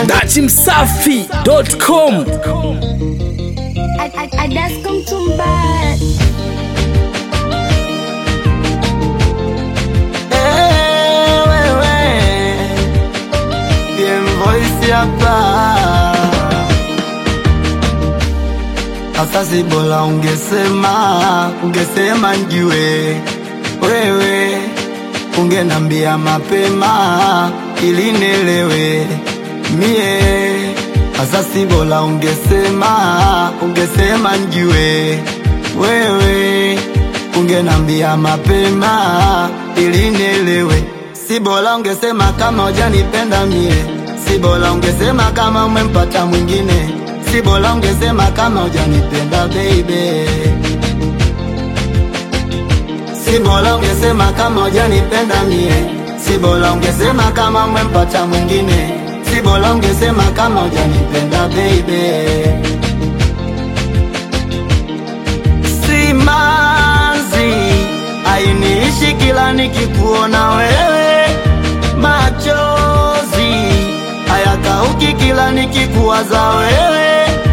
dachimsafi.com Adasko Mtumbara. Asasi bora ungesema, ungesema njue wewe, ungenambia mapema ili nielewe mie. Asasi bora ungesema, ungesema njue wewe, ungenambia mapema ili nielewe. Si bora ungesema kama hujanipenda mie, si bora ungesema kama umempata mwingine si bora ungesema kama hujanipenda baby, si bora ungesema kama hujanipenda mie, si bora ungesema kama umempata mwingine, si bora ungesema kama hujanipenda baby. Simanzi ainiishi kila nikikuona wewe, machozi hayakauki kila nikikuwaza wewe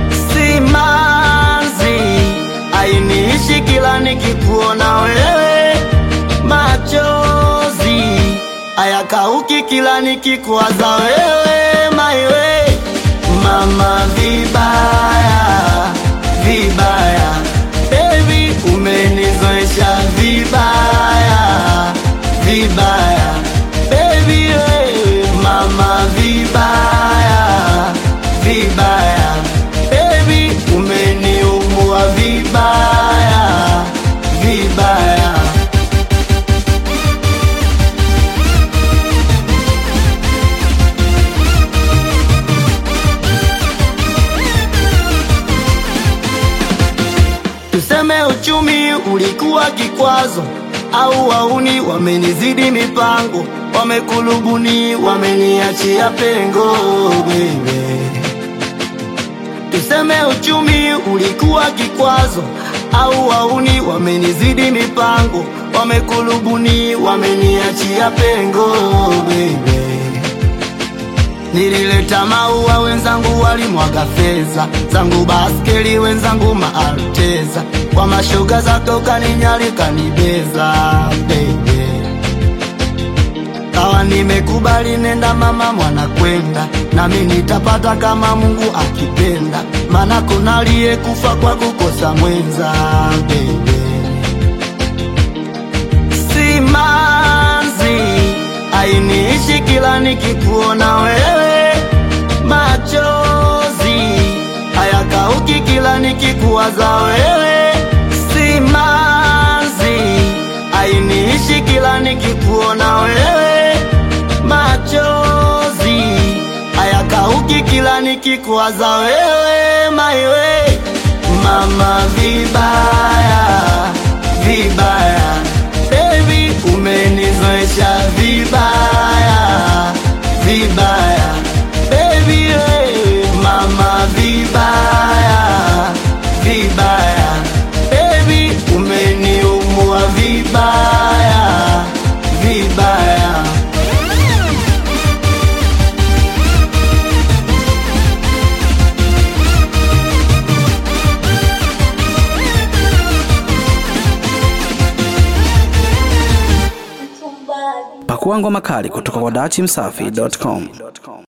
simanzi ainiishi kila nikikuona wewe, machozi hayakauki kila nikikuwaza wewe, maiwe mama, vibaya vibaya, baby umenizoesha vibaya vibaya, baby wewe mama, vibaya vibaya baby umeniumua vibaya vibaya tuseme uchumi ulikuwa kikwazo au wauni wamenizidi mipango wamekulubuni wameniachia pengo baby Tuseme uchumi ulikuwa kikwazo au wauni wamenizidi mipango, wamekulubuni wameniachia pengo baby. Nilileta maua wenzangu walimwaga fedha zangu, baskeli wenzangu maalteza, kwa mashoga zako kaninyalika nibeza baby kawa nimekubali, nenda mama, mwana kwenda nami nitapata kama Mungu akipenda, maana kuna aliyekufa kwa kukosa mwenza baby. Simanzi ainiishi kila nikikuona wewe, machozi hayakauki kila nikikuwaza wewe, simanzi ainiishi kila nikikuona wewe, machozi hayakauki kila nikikuwaza wewe, maiwe mama, vibaya vibaya, baby umenizoesha vibaya vibaya, baby wewe mama, vibaya vibaya, baby umeniumua vibaya vibaya. pakua ngoma kali kutoka kwa dachimsafi.com